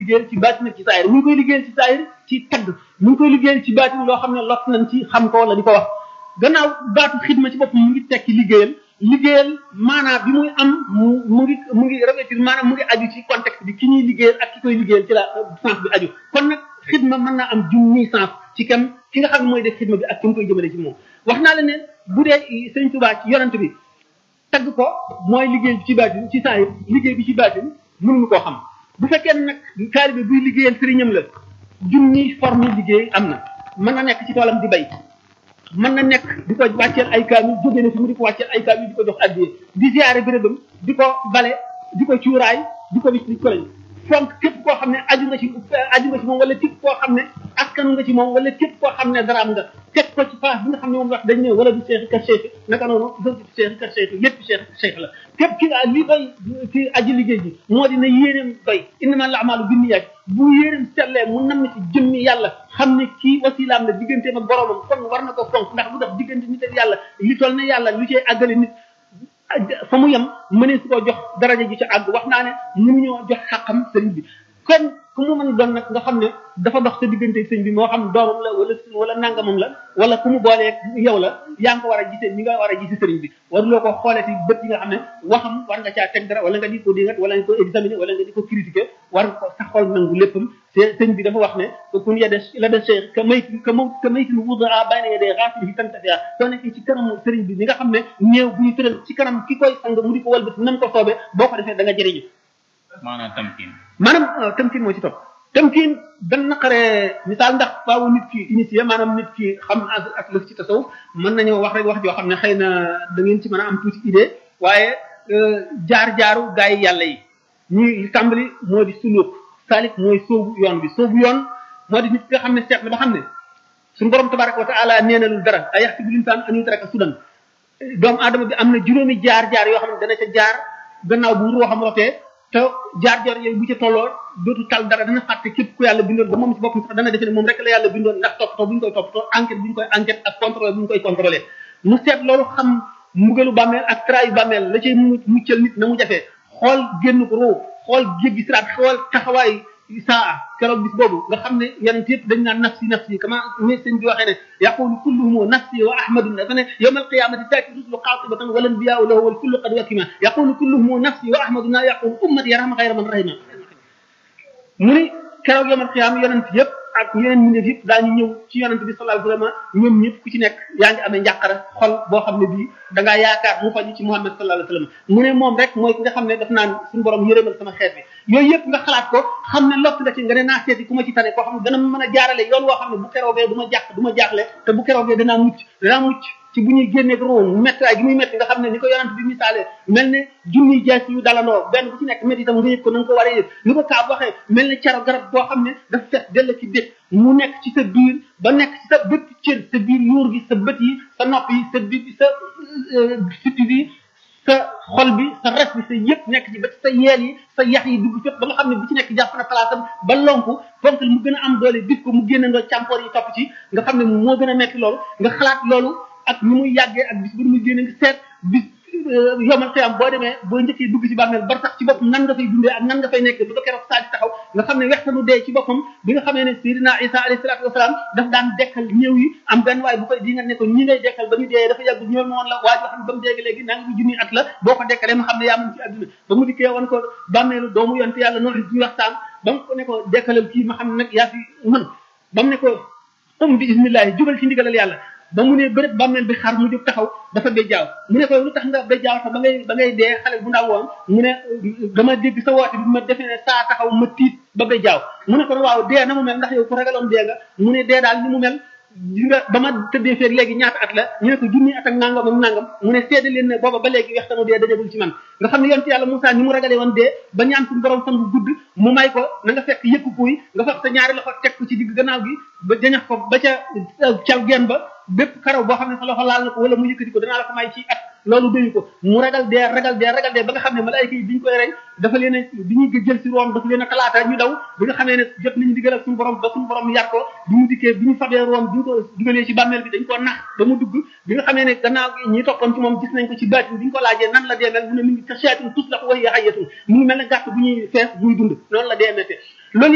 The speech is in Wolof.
liggéeyal ci baatin ci saayir mu ngi koy liggéeyal ci saayir ci tagg mu ngi koy liggéeyal ci baatin loo xam ne lot nañ ci xam ko wala di ko wax gannaaw baatu xidma ci boppam mu ngi tekki liggéeyal liggéeyal maanaam bi muy am mu mu ngi mu ngi revêtir maanaam mu ngi aju ci contexte bi ki ñuy liggéeyal ak ki koy liggéeyal ci la sens bi aju kon nag xidma mën naa am junni sens ci kam ki nga xam ne mooy def xidma bi ak ki mu koy jëmale ci moom wax naa la ne bu dee sëñ Tuubaa ci yonent bi tagg ko mooy liggéey bi ci baatin ci saa yi liggéey bi ci baatin mënuñu koo xam bu fekkee nag taalibe buy liggéeyal sëriñam la junni forme liggéey am na mën na nekk ci toolam di bay mën na nekk di ko wàcceel ay kaamil jóge na fi mu di ko wàcceel ay kaamil di ko jox addiye di ziare bérébam di ko bale di ko cuuraay di ko bis di ko lañ fonk képp koo xam ne aju nga ci aju nga ci moom wala képp koo xam ne askanu nga ci moom wala képp koo xam ne daraam nga teg ko ci place bi nga xam ne moom wax dañ ne wala du seexi ka seexi naka noonu dëgg seexi ka seexi lépp seexi seex la képp ki nga li doy ci aji liggéey ji moo dina yéeneem doy innama la amaalu binniyaat bu yéeneem sellee mu nam ci jëmmi yàlla xam ne kii wasilaam la digganteem ak boromam kon war na ko fonk ndax bu def diggante nit ak yàlla li toll ne yàlla lu cee àggale nit fa mu yem mënee su ko jox daraja ji ci àgg wax naa ne mënu ñoo jox xàqam sëriñ bi kon ku mu mën doon nag nga xam ne dafa dox sa diggante sëriñ bi moo xam doomam la wala wala nangamam la wala ku mu boolee yow la yaa ngi ko war a gisee ni nga war a gisee sëriñ bi waruloo ko xoolee ci bët yi nga xam ne waxam war nga caa teg dara wala nga di ko dingat wala nga ko examiner wala nga di ko critiquer war nga ko sa xol nangu léppam sëñ bi dafa wax ne kun yede la de cheikh ka may ka ma ka maytin wudaa bayna yedee xaafili tantafia soo nekkee ci kanamu sëriñ bi ni nga xam ne néew bu ñu tëral ci kanam ki koy sang mu di ko walbati nam ko soobee boo ko defee da nga jëriñu maanaam tamkin maanaam tamkin moo ci topp tamkin dan naqaree misaal ndax faawu nit ki initié maanaam nit ki xam ak lëf ci tasawuf mën nañoo wax rek wax joo xam ne xëy na da ngeen ci mën a am tuuti idée waaye jaar-jaaru gaa yi yàlla yi ñuy tàmbali moo di suluk salik mooy soobu yoon bi soobu yoon moo di nit ki nga xam ne seet na ba xam ne suñu borom tabaraka wa taala nee na lu dara ay yaxsibu linsaan an yutraka sudan doomu aadama bi am na juróomi jaar-jaar yoo xam ne dana ca jaar gannaaw bu ruuxam xam rotee te jaar-jaar yooyu bu ca tolloo dootu tal dara dana fàtte képp ku yàlla bindoon ba moom ci boppam sax dana defe ne moom rek la yàlla bindoon ndax toppatoo bu ñu koy toppatoo enquête bu ñu koy enquête ak contrôle bu ñu koy contrôlé mu seet loolu xam mbugalu bàmmeel ak trayu bàmmeel la cay muccal nit na mu jafee xool génn ko roo xool jéggi siraat xool taxawaay saa keroog bis boobu nga xam ne yonent yëpp dañ naan nafsi nafsi kama ni sëñ bi waxee ne yaqulu kulluhum nafsi wa ahmadu dafa ne yawma alqiyamati taati rusulu qaatibatan wal anbiyau lahu wal kullu qad wakima yaqulu kulluhum nafsi wa ahmadu na yaqulu ummati yarham xayra man rahima mu ni keroog yawma alqiyam yonent yëpp ak yeneen mbindeef yëpp daañu ñëw ci yonent bi sallallahu alayhi wasallam ñoom ñëpp ku ci nekk yaa ngi amee njàqara xol boo xam ne bii da ngaa yaakaar mu faju ci Muhammad sallallahu alayhi wasallam mu ne moom rek mooy ki nga xam ne daf naan suñu borom yërëmal sama xeet bi yooyu yëpp nga xalaat ko xam ne lott nga ci nga ne naa seeti ku ma ci tane koo xam ne dana mën a jaarale yoon woo xam ne bu keroogee du ma jàq du ma jaaxle te bu keroogee danaa mucc danaa mucc ci bu ñuy génneeg room méttraay gi muy métti nga xam ne ni ko yonent bi misaale mel ne junniy jaas yu dalandoo benn bu ci nekk métti itam nga yëg ko na nga ko war a yëg ni ko kaab waxee mel ne caro garab boo xam ne dafa fees dell ci bét mu nekk ci sa biir ba nekk ci sa bépp cër sa biir yuur gi sa bët yi sa nopp yi sa bi sa sitti bi sa xol bi sa res bi sa yëpp nekk ci ba sa yeel yi sa yax yi dugg fépp ba nga xam ne bu ci nekk jàpp na palaasam ba lonku fonk mu gën a am doole bis ko mu génne ndoo càmpoor yi topp ci nga xam ne moo gën a metti loolu nga xalaat loolu ak ni muy yàggee ak bis bu muy génne nga seet bis yomal xiyam boo demee boo njëkkee dugg ci bàmmeel bar sax ci boppam nan nga fay dundee ak nan nga fay nekk bu ba keroog saa di taxaw nga xam ne wextanu dee ci boppam bi nga xamee ne Seydina Isa alayhi salaatu wasalaam daf daan dekkal ñëw yi am benn waay bu koy di nga ne ko ñi ngay dekkal ba ñu dee dafa yàgg ñoom woon la waaj wax ba mu dégg léegi nanga bu junni at la boo ko dekkalee ma xam ne yaa mun ci àdduna ba mu dikkee woon ko bàmmeelu doomu yonte yàlla noonu duñu waxtaan ba mu ko ne ko dekkalal kii ma xam ne nag yaa fi mën ba mu ne ko um bi ismillahi jubal ci ndigalal yàlla ba mu ne bërëb bàmmeel bi xar mu jóg taxaw dafa béjjaaw mu ne ko lu tax nga béjjaaw sax ba ngay ba ngay dee xale bu ndaw woon mu ne dama dégg sa woote bi ma defee ne saa taxaw ma tiit ba béjjaaw mu ne ko waaw dee na mu mel ndax yow ku ragaloon dee nga mu ne dee daal ni mu mel gis nga ba ma tëddee feeg léegi ñaata at la ñu ne ko junni at ak nangam ak nangam mu ne seede leen ne booba ba léegi wextanu dee dajagul ci man nga xam ne yonent yàlla Moussa ni mu ragalee woon dee ba ñaan suñu borom fan bu gudd mu may ko na nga fekk yëkku kuy nga fekk sa ñaari loxo teg ko ci digg gannaaw gi ba jañax ko ba ca caw geen ba bépp karaw boo xam ne sa loxo laal na ko wala mu yëkkati ko danaa la ko may ci at loolu doyu ko mu ragal dee ragal dee ragal dee ba nga xam ne malaayika yi bi ñu koy rey dafa leen a bi ñuy jël si room dafa leen a talaata ñu daw bi nga xamee ne jot nañu digal ak suñu borom ba suñu borom yar ko bi mu dikkee bi ñu fabee room bi ñu ko dugalee ci bàmmeel bi dañ ko nax ba mu dugg bi nga xamee ne gannaaw ñi toppoon ci moom gis nañ ko ci baatin bi ñu ko laajee nan la dee mel mu ne mi ngi ka seetin tus la ko wax yaxayatun mu ngi mel ne gàtt bu ñuy fees buy dund noonu la dee mette loolu